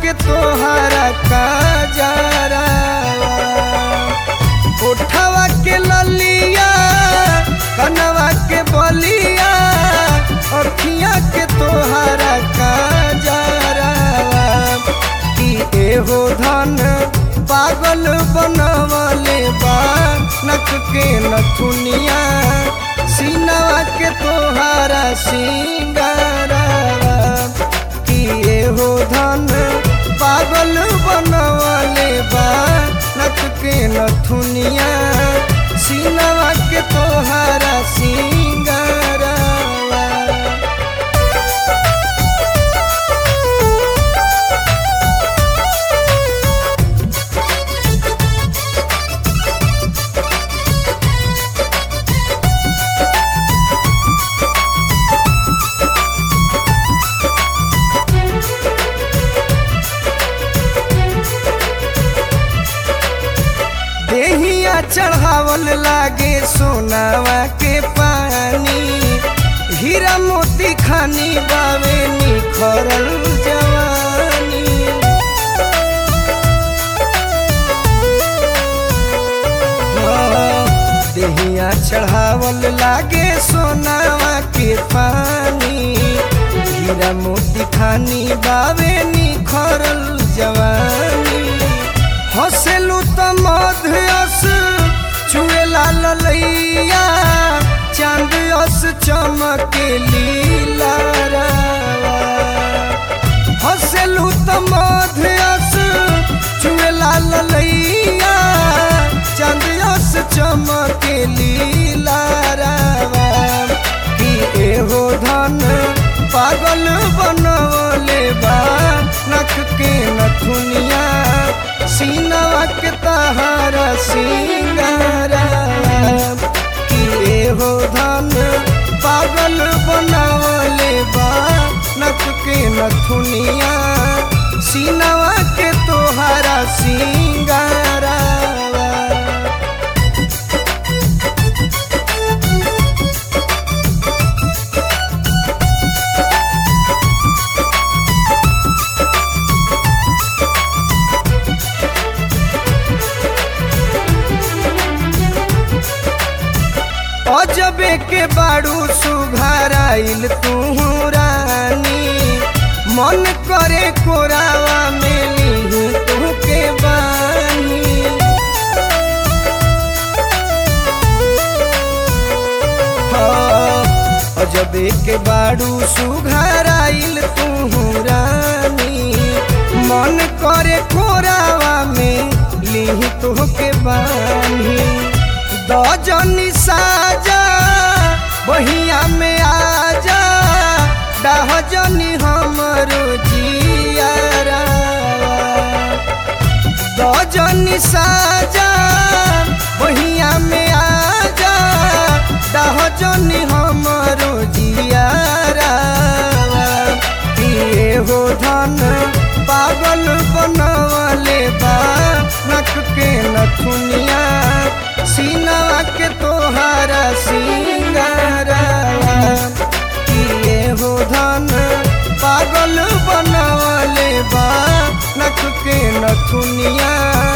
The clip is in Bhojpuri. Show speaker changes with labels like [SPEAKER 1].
[SPEAKER 1] के तोहरा काजरा उठवा के ललिया कनवा के बलिया अखिया के तोहरा काजरा कि एहो धन पागल बनवले बा नक के नथुनिया सीनवा के तोहारा सिंगारा कि एहो धन पागल बनवले बा नक के नथुनिया सीनवा के तोहारा सिंगारा देहिया चढ़ावल लागे सोनावा के पानी हीरा मोती खानी बावे निखरल जवानी हाँ, देहिया चढ़ावल लागे सोनावा के पानी हीरा मोती खानी बावे निखरल जवानी हसेलू त मध्यस चुए लाल लैया चांद अस चमके लीला हसेलू त मध्यस चुए लाल लैया चांद अस चमके लीला कि एहो धन पागल बनवले बा नख के नथुनिया सीनवा के तहारा सिंगारा कि एहो धन पागल बनवले बा नख के नथुनिया सीनवा के तोहारा सिंगारा अजबे के बाड़ू सुघराइल तू रानी मन करे कोरावा में ली तू के बानी हाँ, अजबे के बाड़ू सुघराइल तू रानी मन करे कोरावा में ली तू के बानी दजनी साजा बहिया में आजा डहजनी हमरो जियारा दजनी साजा बहिया में आजा डहजनी हमरो जियारा कि एहो धन पागल बनवले बा नख के नथुनिया सीनवा के तोहारा सिंगारा कि एहो धन पागल बनवले बा नख के नथुनिया